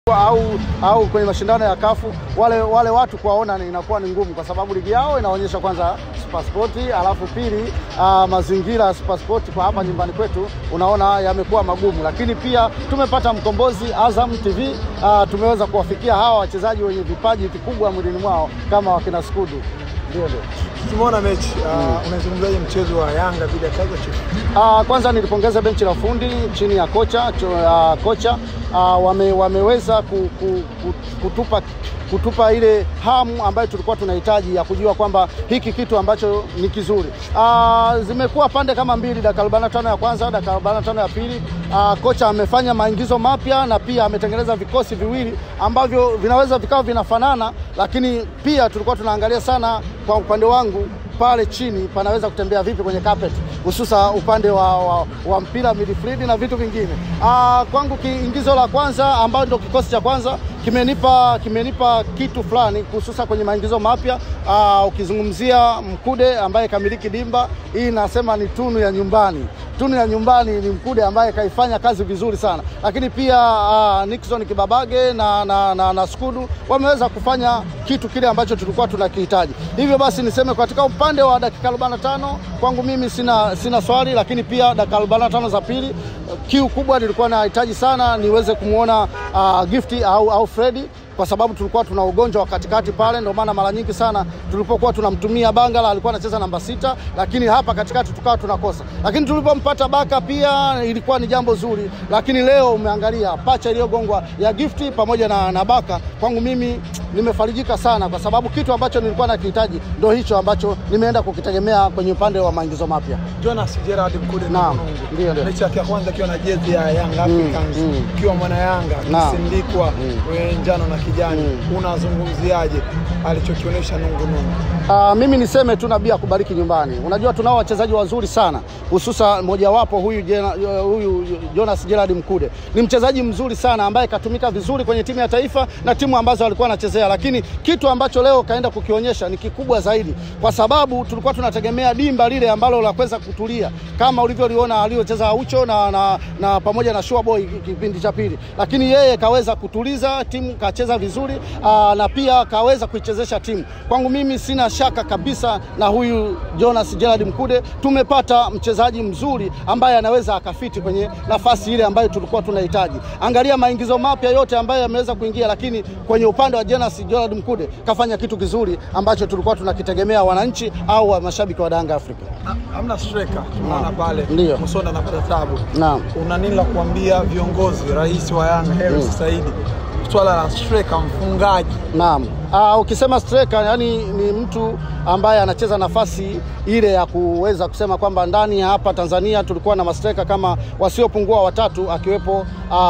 au au kwenye mashindano ya kafu wale wale watu kuwaona ni- inakuwa ni ngumu, kwa sababu ligi yao inaonyesha kwanza Supersport, alafu pili uh, mazingira ya Supersport kwa hapa nyumbani kwetu unaona yamekuwa magumu, lakini pia tumepata mkombozi Azam TV uh, tumeweza kuwafikia hawa wachezaji wenye vipaji vikubwa mwilini mwao kama wakina Skudu. Ndio, ndio. Tumeona mechi uh, unazungumzaje mchezo wa Yanga dhidi ya Kaizer Chiefs? Uh, kwanza nilipongeza benchi la ufundi chini ya kocha cho, uh, kocha uh, wame, wameweza ku, ku, ku, kutupa kutupa ile hamu ambayo tulikuwa tunahitaji ya kujua kwamba hiki kitu ambacho ni kizuri. Uh, zimekuwa pande kama mbili, dakika 45 ya kwanza, dakika 45 ya pili. Uh, kocha amefanya maingizo mapya na pia ametengeneza vikosi viwili ambavyo vinaweza vikawa vinafanana, lakini pia tulikuwa tunaangalia sana kwa upande wangu pale chini panaweza kutembea vipi kwenye carpet, hususa upande wa, wa, wa mpira midfield na vitu vingine. Aa, kwangu kiingizo la kwanza ambayo ndio kikosi cha kwanza kimenipa kimenipa kitu fulani hususa kwenye maingizo mapya. Aa, ukizungumzia Mkude ambaye kamiliki dimba hii, nasema ni tunu ya nyumbani tunu ya nyumbani ni Mkude ambaye kaifanya kazi vizuri sana, lakini pia uh, Nixon Kibabage na, na, na, na Skudu wameweza kufanya kitu kile ambacho tulikuwa tunakihitaji. Hivyo basi niseme katika upande wa dakika 45 kwangu mimi sina, sina swali, lakini pia dakika 45 za pili kiu kubwa nilikuwa nahitaji sana niweze kumwona uh, Gifty au, au Fredi kwa sababu tulikuwa tuna ugonjwa wa katikati pale, ndio maana mara nyingi sana tulipokuwa tunamtumia Bangala alikuwa anacheza namba sita, lakini hapa katikati tukawa tunakosa. Lakini tulipompata Baka pia ilikuwa ni jambo zuri, lakini leo umeangalia pacha iliyogongwa ya Gifty pamoja na, na Baka, kwangu mimi nimefarijika sana, kwa sababu kitu ambacho nilikuwa nakihitaji ndio hicho ambacho nimeenda kukitegemea kwenye upande wa maingizo mapya. Jonas Gerard Mkude Naam, Mkunungu. ndio, ndio. mechi yake ya kwanza akiwa na jezi ya Young Africans mm. ukiwa mwana Yanga Naam. akisindikwa mm. njano na kijani unazungumziaje alichokionyesha Nungu Nungu? Uh, mimi niseme tu Nabii akubariki nyumbani. Unajua tunao wachezaji wazuri sana, hususa mojawapo huyu, Jena- huyu Jonas Gerard Mkude ni mchezaji mzuri sana ambaye katumika vizuri kwenye timu ya taifa na timu ambazo alikuwa anachezea, lakini kitu ambacho leo kaenda kukionyesha ni kikubwa zaidi, kwa sababu tulikuwa tunategemea dimba lile ambalo la kuweza kutulia kama ulivyoliona aliocheza Aucho na, na, na pamoja na Shua Boy kipindi cha pili, lakini yeye kaweza kutuliza timu, kacheza vizuri aa, na pia kaweza kuichezesha timu. Kwangu mimi sina shaka kabisa na huyu Jonas Gerard Mkude, tumepata mchezaji mzuri ambaye anaweza akafiti kwenye nafasi ile ambayo tulikuwa tunahitaji. Angalia maingizo mapya yote ambayo yameweza kuingia, lakini kwenye upande wa Jonas Gerard Mkude kafanya kitu kizuri ambacho tulikuwa tunakitegemea wananchi au wa mashabiki wa Yanga Afrika. Ha- Hamna striker tunaona pale Ndio. Musonda anapata tabu. Naam. Una nini la kuambia viongozi, rais wa Yanga Hersi Saidi, swala la striker, mfungaji Naam. Uh, ukisema striker yani ni mtu ambaye anacheza nafasi ile ya kuweza kusema kwamba ndani ya hapa Tanzania tulikuwa na mastreka kama wasiopungua watatu akiwepo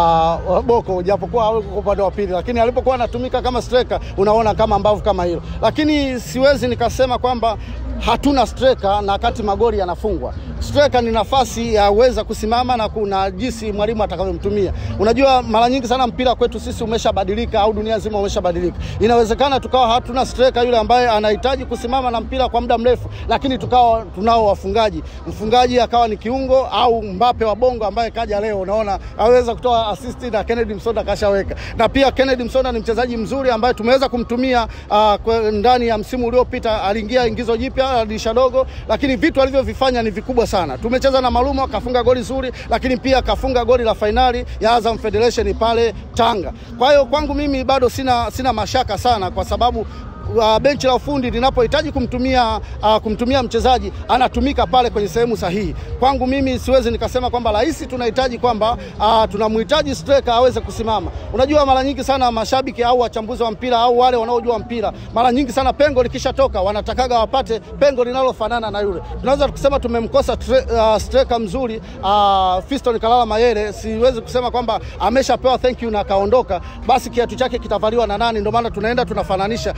uh, Boko japokuwa haweko kwa upande wa pili, lakini alipokuwa anatumika kama striker unaona kama mbavu kama hilo, lakini siwezi nikasema kwamba hatuna striker na wakati magoli yanafungwa. Striker ni nafasi ya uweza kusimama na kuna jinsi mwalimu atakavyomtumia. Unajua, mara nyingi sana mpira kwetu sisi umeshabadilika au dunia nzima umeshabadilika. Inawezekana tukawa hatuna striker yule ambaye anahitaji kusimama na mpira kwa muda mrefu, lakini tukawa tunao wafungaji. Mfungaji akawa ni kiungo au Mbape wa Bongo ambaye kaja leo, unaona aweza kutoa assist na Kennedy Msonda kashaweka, na pia Kennedy Msonda ni mchezaji mzuri ambaye tumeweza kumtumia uh, kwe- ndani ya msimu uliopita, aliingia ingizo jipya la dirisha dogo, lakini vitu alivyovifanya ni vikubwa sana. Tumecheza na Malumo kafunga goli zuri, lakini pia kafunga goli la fainali ya Azam Federation pale Tanga. Kwa hiyo kwangu mimi bado sina, sina mashaka sana kwa sababu uh, benchi la ufundi linapohitaji kumtumia, uh, kumtumia mchezaji anatumika pale kwenye sehemu sahihi. Kwangu mimi siwezi nikasema kwamba rahisi tunahitaji kwamba uh, tunamhitaji striker aweze kusimama. Unajua, mara nyingi sana mashabiki au wachambuzi wa mpira au wale wanaojua mpira, mara nyingi sana pengo likishatoka wanatakaga wapate pengo linalofanana na yule. Tunaweza kusema tumemkosa tre- uh, striker mzuri uh, Fiston Kalala Mayele. Siwezi kusema kwamba ameshapewa thank you na akaondoka, basi kiatu chake kitavaliwa na nani? Ndio maana tunaenda tunafananisha labda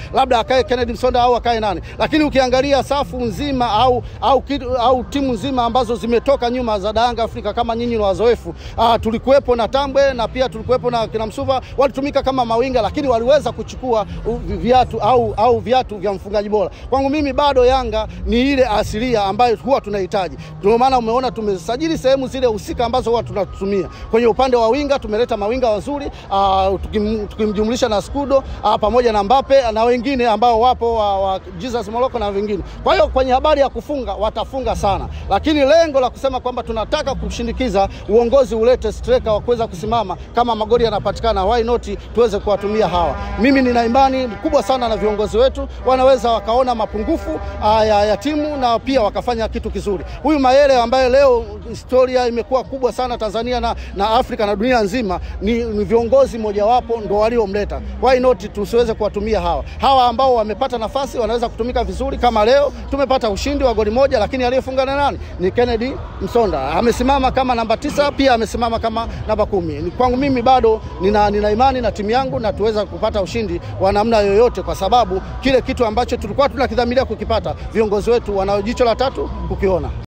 akae Kennedy Msonda au akae nani, lakini ukiangalia safu nzima au, au, kitu, au timu nzima ambazo zimetoka nyuma za Yanga Afrika kama nyinyi ni wazoefu, ah, tulikuwepo na Tambwe na pia tulikuwepo na kina Msuva, walitumika kama mawinga, lakini waliweza kuchukua u- viatu au, au viatu vya mfungaji bora. Kwangu mimi bado Yanga ni ile asilia ambayo huwa tunahitaji. Ndio maana umeona tumesajili sehemu zile husika ambazo huwa tunatumia kwenye upande wa winga, tumeleta mawinga wazuri uh, tukim, tukimjumlisha na Skudo uh, pamoja na Mbappe na wengine ambao wapo wa, wa Jesus Morocco na wengine. Kwa hiyo kwenye habari ya kufunga watafunga sana, lakini lengo la kusema kwamba tunataka kushindikiza uongozi ulete striker wa kuweza kusimama kama magoli yanapatikana, why not tuweze kuwatumia hawa. Mimi nina imani kubwa sana na viongozi wetu, wanaweza wakaona mapungufu uh, ya, ya timu na pia wakafanya kitu kizuri. Huyu Mayele ambaye leo historia imekuwa kubwa sana Tanzania na, na Afrika na dunia nzima, ni, ni viongozi mojawapo ndo waliomleta. Why not tusiweze kuwatumia hawa hawa ambao wamepata nafasi, wanaweza kutumika vizuri. Kama leo tumepata ushindi wa goli moja, lakini aliyefunga na nani? Ni Kennedy Msonda, amesimama kama namba tisa, pia amesimama kama namba kumi. Ni Kwangu mimi bado nina, nina imani na timu yangu na tuweza kupata ushindi wa namna yoyote, kwa sababu kile kitu ambacho tulikuwa tunakidhamiria kukipata, viongozi wetu wana jicho la tatu kukiona.